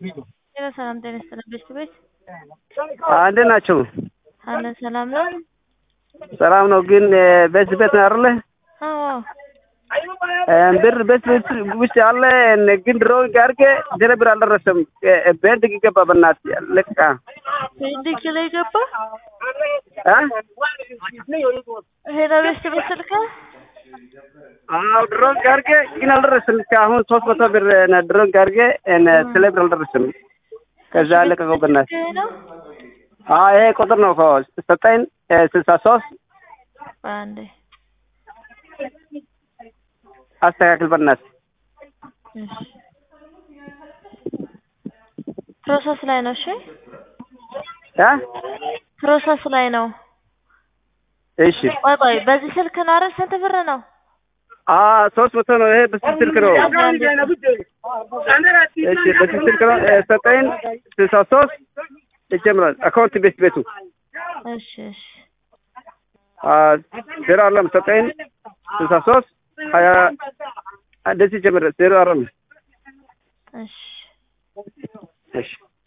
ጤና ሰላም ጤና ይስጥልኝ ቤት ቤት እንዴት ናቸው? አለ ሰላም ነው? ሰላም ነው። ግን ቤት ቤት ነው አይደለ? አዎ ብር ቤት ቤት ውስጥ አለ። ግን ድሮ ጋርገ ድረ ብር አልደረሰም። ቤንድ ገባ በእናትህ ልቃ ቤንድ ላይ ገባ አ ሄሎ ቤት ቤት ስልክ አዎ ድሮ ጋርገ ግን አልደረሰም። አሁን ሶስት መቶ ብር ድሮ ጋርገ ስለ ብር አልደረሰም። ከዛ ለቀቀው በእናትህ ይሄ ነው አዎ ይሄ ቁጥር ነው እኮ ዘጠኝ ስልሳ ሶስት አንዴ አስተካክል በእናትህ እሺ ፕሮሰስ ላይ ነው። እሺ አ ፕሮሰስ ላይ ነው። እሺ ቆይ ቆይ በዚህ ስልክ ነው አይደል? ስንት ብር ነው? አ ሶስት መቶ ነው። ይሄ በስልክ ስልክ ነው። እሺ በስልክ ስልክ ነው። ዘጠኝ ስልሳ ሶስት ይጀምራል። አካውንት ቤት ቤቱ እሺ እሺ ዜሮ አለም ዘጠኝ ስልሳ ሶስት ሀያ እንደዚህ ይጀምራል። ዜሮ አለም እሺ እሺ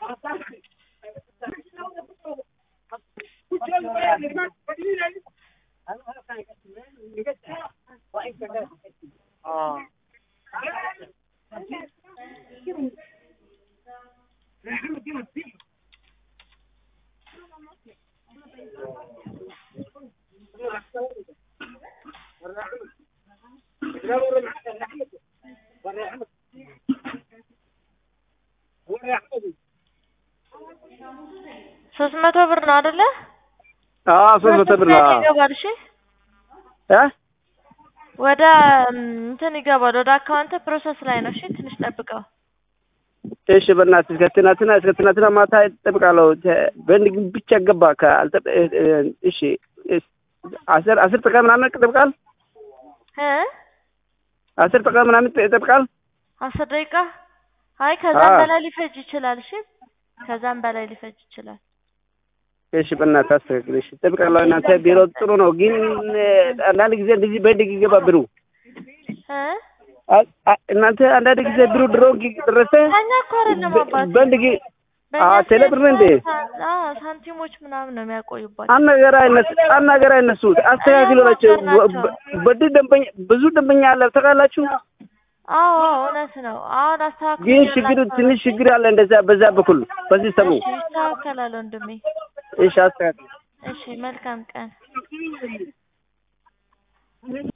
ሶስት መቶ ብር ነው አይደለ? አዎ ሶስት መቶ ብር ነው። ፕሮሰስ ላይ ይገባል። እሺ እ ወደ እንትን ይገባል። ወደ አካውንት ፕሮሰስ ላይ ነው። እሺ ትንሽ ጠብቀው። እሺ በእናትህ እስከ ትናንትና እስከ ትናንትና ማታ እጠብቃለሁ። በንድ ግን ብቻ ገባ ከአልጠ እሺ አስር አስር ደቂቃ ምናምን ይጠብቃል። እ አስር ደቂቃ ምናምን ይጠብቃል። አስር ደቂቃ አይ ከዛም አዎ። በላይ ሊፈጅ ይችላል። እሺ ከዛም በላይ ሊፈጅ ይችላል። እሺ በእናትህ አስተካክል። እሺ እጠብቃለሁ። እናንተ ቢሮ ጥሩ ነው፣ ግን አንዳንድ ጊዜ እንደዚህ በንድ ይገባ ብሩ እ አ- አ- እናንተ አንዳንድ ጊዜ ብሩ ድሮ ደረሰ ከእኛ እኮ አይደለም አባቴ በንድ ጊ- በእኛ አዎ ቴሌ ብር ነው እንዴ? ሳን- አዎ ሳንቲሞች ምናምን ነው የሚያቆዩባቸው። አንድ ነገር አይነሱ አንድ ነገር አይነሱት አስተካክሉ ናቸው። በድ ደንበኛ ብዙ ደንበኛ አለ ታውቃላችሁ። አዎ አዎ እውነት ነው። አሁን አስተካክሉ ግን ችግሩ ትንሽ ችግር አለ እንደዛ በዛ በኩል በዚህ ሰሙ እሺ ይስተካከላል ወንድሜ። እሺ አስተካክል እሺ መልካም ቀን